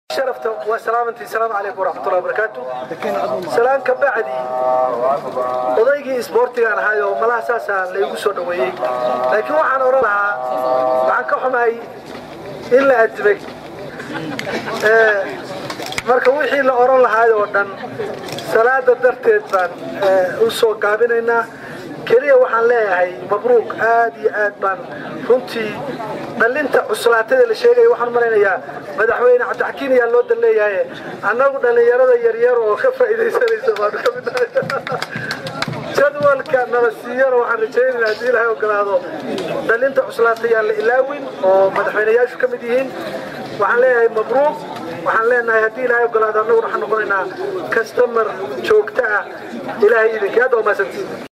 sharafta waa salaamantii salaamu calaykum waraxmatullahi wabarakaatu salaan ka bacdi odaygii isboortigaan ahaay oo malaha saasaa laygu soo dhoweeyey laakiin waxaan odhan lahaa waxaan ka xumahay in la adibay marka wixii la odhan lahaay oo dhan salaada darteed baan u soo gaabinaynaa keliya waxaan leeyahay mabruuq aad iyo aad baan runtii dhallinta cuslaatada la sheegaya waxaan malaynayaa madaxweyne cabdixakiin ayaa loo dan leeyahay annagu dhallinyarada yaryar oo ka faa'iidaysanaysa baanu ka mid nahay jadwalka nala siiyana waxaan rajaynaynaa haddii ilaahay ogolaado dhallinta cuslaata yaan la ilaawin oo madaxweyneyaashu ka mid yihiin waxaan leeyahay mabruuq waxaan leenahay haddii ilaahay ogolaado annaguna waxaan noqonaynaa kastamar joogto ah ilaahay idinka hadda waa maasantiin